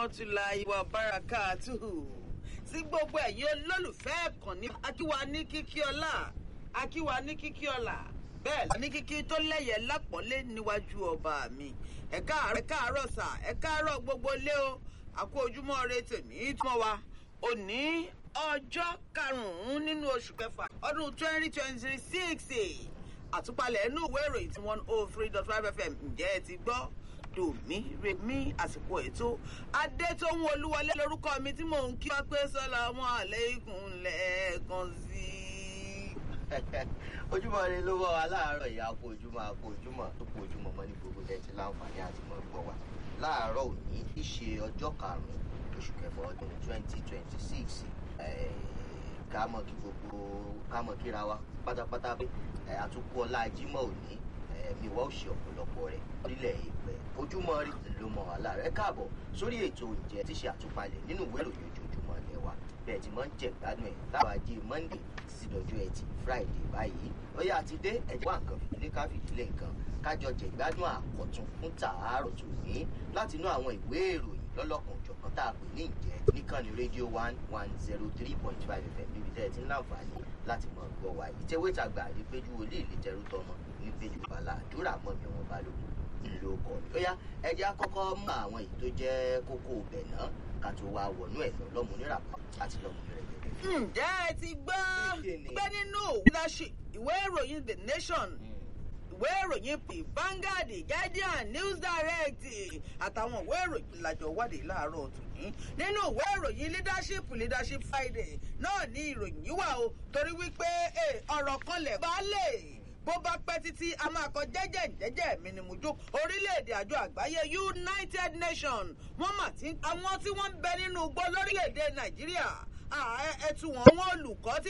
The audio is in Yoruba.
rahmatulahi wa barakatuhu sí gbogbo ẹ̀yin olólùfẹ́ ẹ̀kànnì akíwa ní kíkí ọlá akíwa ní kíkí ọlá bẹ́ẹ̀ ní kíkí tó lẹ́yẹ lápọ́nlé níwájú ọba mi ẹ káàárọ̀ ẹ káàárọ̀ sà ẹ káàárọ̀ gbogbo lé o àkó ojúmọ́ re tèmi túmọ̀ wa òní ọjọ́ karùn-ún nínú oṣù kẹfà ọdún twenty twenty six àtúpalẹ̀ inú ìwé ìròyìn tí one oh three dot five fm ǹjẹ́ ẹ ti gbọ́ dòmí rèmí àsìkò ètò adétóhun olúwọlé lórúkọ mi tí mò ń kí wá pé sọlá wọn àlékún lẹ́ẹ̀kan sí i. ojúmọ́ rẹ ló wọ́ wa láàárọ̀ ìyá kó ojúmọ́ àpò ojúmọ́ tó kó ojúmọ́ mọ́ ní gbogbo tẹ́tí láǹfààní àti mọ́ gbọ́ wa láàárọ̀ òní tí ṣe ọjọ́ karùn-ún oṣù kẹfà ọdún twenty twenty six ká mọ̀ kí gbogbo ká mọ̀ kíra wa pátápátá pé àtúkú ọlá jímọ̀ òní ẹ̀mí wa ó ṣe ọ̀pọ̀lọpọ̀ rẹ̀ nílẹ̀ ìpẹ́ ojúmọ́ rí ló mọ wàhálà rẹ̀ káàbọ̀ sórí ètò ìjẹ́ tí ṣe àtúpalẹ̀ nínú ìwé ìròyìn ojoojúmọ́ ilẹ̀ wa bẹ́ẹ̀ tí wọ́n ń jẹ̀ gbádùn ẹ̀ láwọn ajé monday sí dọjọ́ ẹtì friday báyìí ó yá àti dé ẹ̀jẹ̀ wà nǹkan fìdílé ká fìdílé nǹkan kájọ jẹ̀ gbádùn àkọ́tún fún tààrọ̀ tòní láti inú àwọn ìwé ìròyìn lọ́lọ́kan òjọ̀kan tá a pè ní ìjẹ́ níkànnì rédíò one one zero three point five fm níbi tẹ́ ẹ ti ń láǹfààní láti mọ̀ gbọ́ wa yìí tẹ́wé tàgbà àdépéjú olé ìlẹ́tẹ̀rú tọmọ nípéjú bàlá àdúrà mọ́ mi wọn bá lóko ìlú ọkọ̀ mi. ó yá ẹjẹ́ àkọ́kọ́ mọ àwọn èyí tó jẹ́ kókó ibẹ̀ náà ká tó wá wọnú ẹ̀ lọ lọ́mú níràpá àti lọ́mú nírẹ̀gẹ̀dẹ̀. ǹjẹ́ ẹ ti gbọ́ Kíni? pé nínú leadership ìwé ìròyìn the nation ìwé ìròyìn p Vanguard Guardian News Direct àtàwọn ìwé ìròyìn làjọ wádìí láàárọ̀ tòní nínú ìwé ìròyìn leadership leadership Friday náà ní ìròyìn yìí wà o torí wípé eh, ọ̀rọ̀ kan lẹ̀ bá lè bó bá pẹ́ títí a máa kọ jẹ́jẹ́ jẹ́jẹ́ mi ni mo jó orílẹ̀-èdè àjọ àgbáyé United Nations wọ́n mà tí àwọn tí wọ́n ń bẹ nínú igbó lórílẹ̀-èdè Nàìjíríà ẹ̀tù wọn wọn olùkọ́ tí